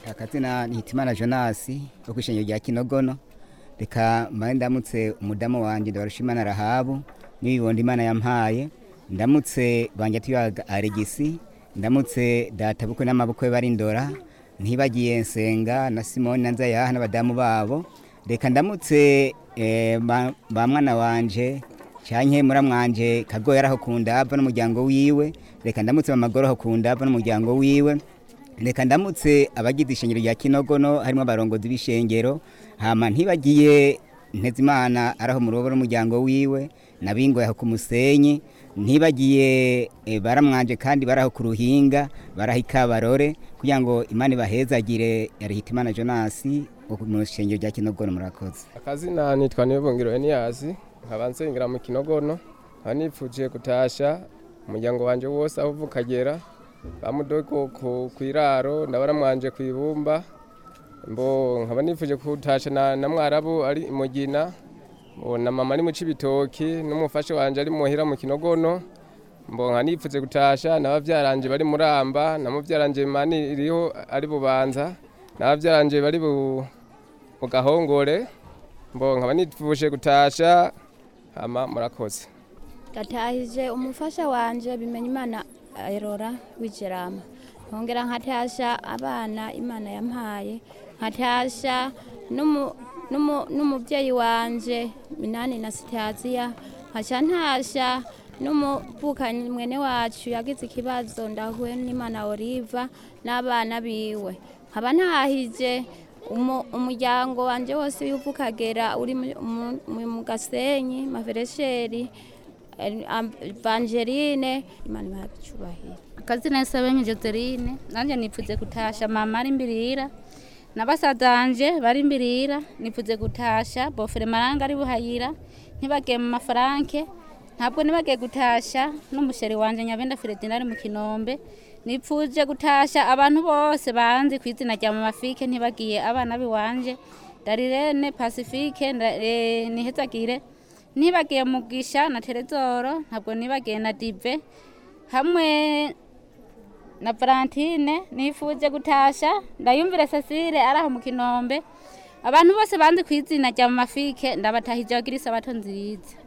akazina ni hitimana jonasi wo kwishengero rya kinogono reka mbaye ndamutse umudamu wanje ndabarushimana rahabu n'ibibondo imana yampaye ndamutse banje tuyaga aregisi ndamutse data bukwe n'amabukwe bari ndora ntibagiye nsenga na simoni na nzayaha n'abadamu babo reka ndamutse eh, ba ba mwana wanje canke muramwanje kago yaraho kundava n'umuryango wiwe reka ndamutse mamagoro ho kundava n'umuryango wiwe reka ndamutse abagize ishengero rya kinogono harimo abarongozi b'ishengero hama ntibagiye ntezimana araho mu rubo n'umuryango wiwe nabingo yaho ku musenyi ntibagiye eh, baramwanje kandi baraho ku ruhinga baraho ikabarore kugira ngo imana ibahezagire yari hitimana jonasi wo mu ishengero rya kinogono murakoze akazina nitwa nibongero eniyasi nkaba nsengera mu kinogono nkaba nipfuje gutasha umuryango wanje wose aho uva ukagera bamudogo ku kwiraro ndabona mwanje ku ibumba mbo nkaba nipfuje kutasha na, na mwarabu ari imugina mbo na mama ari mu cibitoki n'umufasha wanje ari muhira mu kinogono mbo nkaba nipfuze gutasha n'abavyaranje bari muramba na muvyaranje mani iriho ari bubanza n'abavyaranje bari bu mu gahongore mbo nkaba nipfuje gutasha hama murakoze gatahije umufasha wanje bimenya imana erora w'ijerama nkongera nkatasha abana imana yampaye nkatasha n'umu- n'umu- n'umubyeyi wanje minani na sitaziya nkaca ntasha n'umuvukanyi mwene wacu yagize ikibazo ndahuye n'imana oliva n'abana biwe nkaba ntahije umu- umuryango wanje wose w'uva ukagera uri mu- mu- mu- mu gasenyi maveresheri Evangeline imana ibaha icyubahiro akazina Sabenye Joseline nanje nipfuze gutasha mama ari imbirira na basazanje bari imbirira nipfuze gutasha bofere maranga ari buhayira ntibagiye mu mafaranke ntabwo nibagiye gutasha n'umusheri wanje nyabenda Fredina ari mu kinombe nipfuje gutasha abantu bose banzi ku izina rya mama Fike ntibagiye abana biwanje Darirene Pacifique nda- eh, nihezagire nibagiye mugisha na Terezoro ntabwo nibagiye na Dive hamwe na Valentine nifuje gutasha ndayumvire Cecile araho mu kinombe abantu bose banzi ku izina rya mama Fike ndabatahije bagira isabato nziza